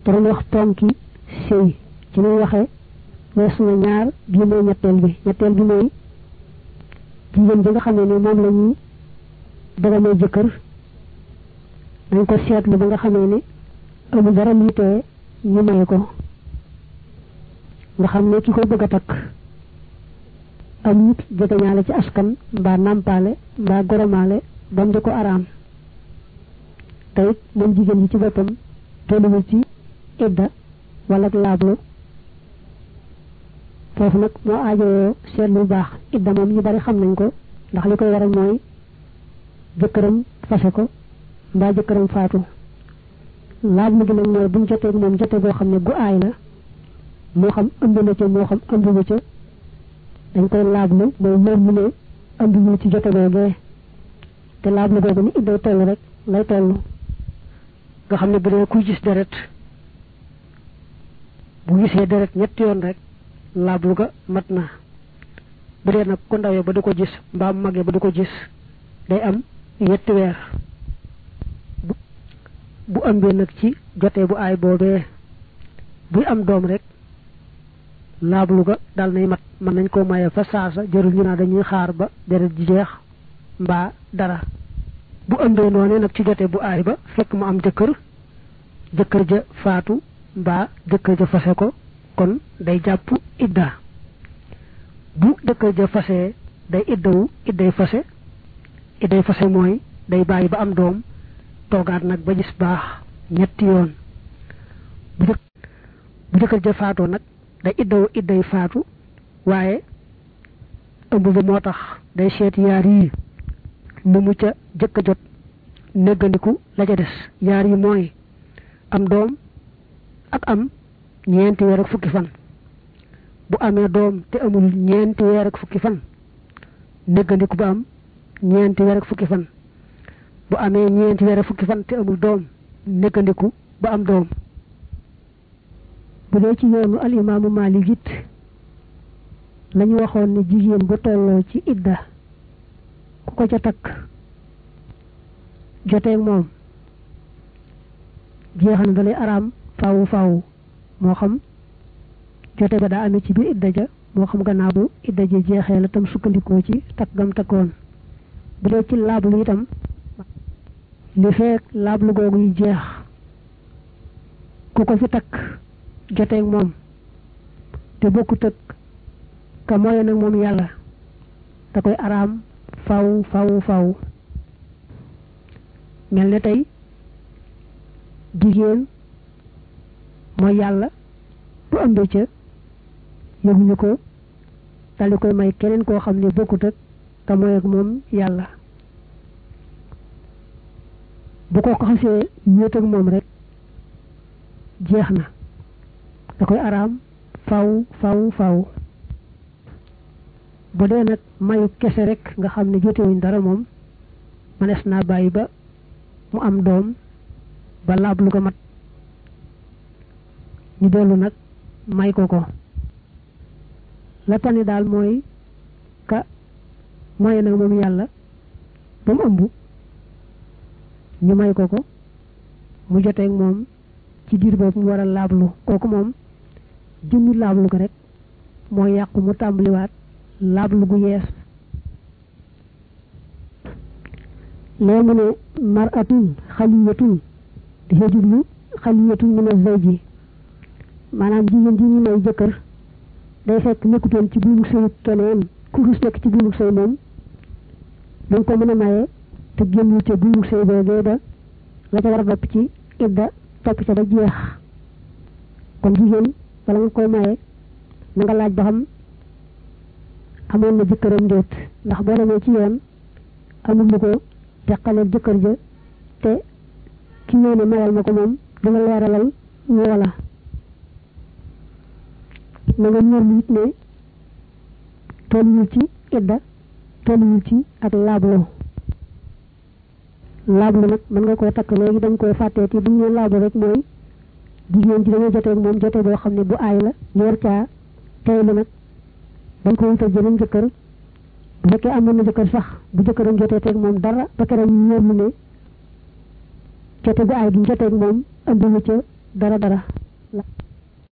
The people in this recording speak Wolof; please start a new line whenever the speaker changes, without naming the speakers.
te dañuy wax ponki sëy ci muy waxee weesu na ñaar bii mooy ñetteel bi ñetteel bi mooy jigéen bi nga xam ne ni moom la ñuy bëgg may jëkkër dañ ko seetlu ba nga xamee ne amul dara luy tee ñu maye ko nga xam ne ki koy bëgg a takk am nit jegeñaale ci askan mbaa nàmpaale mbaa goromaale bam di ko araam te it moom jigéen ji ci boppam tolluwul ci idda wala laablu foofu nag moo aajowoo seet lu baax idda moom ñu bari xam nañ ko ndax li koy waral mooy jëkkëram fase ko mbaa jëkkëram faatu laablu gi nag mooy buñ jotee moom jote boo xam ne gu aay la moo xam ëmb na ca moo xam ëmb na ca dañ koy laablu mooy moom mu ne ëmb ñu ci jote googee te laablu googu ni idday toll rek lay toll nga xam ne bu dee kuy gis deret bu gisee deret ñetti yoon rek laablu ga mat na bu dee nag ku ndawee ba du ko gis mbaa mu magee ba du ko gis day am ñetti weer bu ëmbee nag ci jotee bu aay boobee buy am doom rek laablu ga dal nay mat mën nañ koo maye fa saasa jërul ñu naa dañuy xaar ba deret ji jeex mbaa dara bu ëmbee noonee nag ci jote bu aay ba fekk mu am jëkkër jëkkër ja faatu mbaa jëkkër ja fase ko kon day jàpp idda bu jëkkër ja fase day iddawu idday fase idday fase mooy day bàyyi ba am doom toogaat nag ba gis baax ñetti yoon bu jëkk bu jëkkër ja faatoo nag day iddawu idday faatu waaye ëmb ba moo tax day seet yaar yi lu mu ca jëkk a jot néggandiku la ca des yaar yi mooy am doom ak am ñeenti weer ak fukki fan bu amee doom te amul ñeenti weer ak fukki fan néggandiku ba am ñeenti weer ak fukki fan bu amee ñeenti weer ak fukki fan te amul doom néggandiku ba am doom bu dee ci yoonu al imaamu Maalik it lañu waxoon ne jigéen bu tolloo ci idda ku ko ca takk joteeg moom jeexal na dalay araam faawu faawu moo xam jote ba daa amee ci biir idda ja moo xam gannaaw bu idda ji jeexee la tam sukkandikoo ci takk gam takkoon bu dee ci laablu itam li feek laablu googu yi jeex ku ko fi takk joteeg moom te bokkut ak ka mooy nag moom yàlla da koy araam faw faw faw mel ne tey jigéen mooy yàlla bu ëmbee ca yëguñu ko daldi koy may keneen koo xam ne bokkut ak ka mooy ak moom yàlla bu ko ko xasee wéet ak moom rek jeex na da koy araam faw faw faw bu dee nag mayu kese rek nga xam ne jotewuñ dara moom mënees naa bàyyi ba mu am doom ba laab lu ko mat ñu dellu nag may ko ko la tane daal mooy ka mooy nag moom yàlla ba mu ëmb ñu may ko ko mu joteeg moom ci diir boobu mu war a laablu kooku moom jëmmi laablu ko rek moo yàqu mu tàmbaliwaat laablu gu yees lee mu ne maratun xaliyatun dafa jublu xaliyatun min az-zawji maanaam jigéen ji ñu may jëkkër day fekk nekkutoon ci buumu sëy keneen ku rus nekk ci buumu sëy moom dañ ko mën a maye te génnul ca buumu sëy boogee ba la ca war a topp ci idda topp ca ba jeex kon jigéen wala nga koy maye na nga laaj ba xam amoon na jëkkëram ndéet ndax boo demee ci yoon amul lu ko teqaleel jëkkër ja te ki ñëw ne mayal ma ko moom dina leeralal woola na nga ñor it ne tolluwul ci idda tolluwul ci ak laablo laablu nag mën nga koo takk léegi dañ koy fàttee ti bu ñu laablu rek mooy jigéen ji dañoo jotee moom jotee boo xam ne bu aay la ñu war caa teylu nag dañ ko wutal jëneen jëkkër bu fekkee amoon na jëkkër sax bu jëkkëram jotee teeg moom dara ba keroog ñu wóor ne jote bu aay gi joteeg moom ëmbiwu ca
dara dara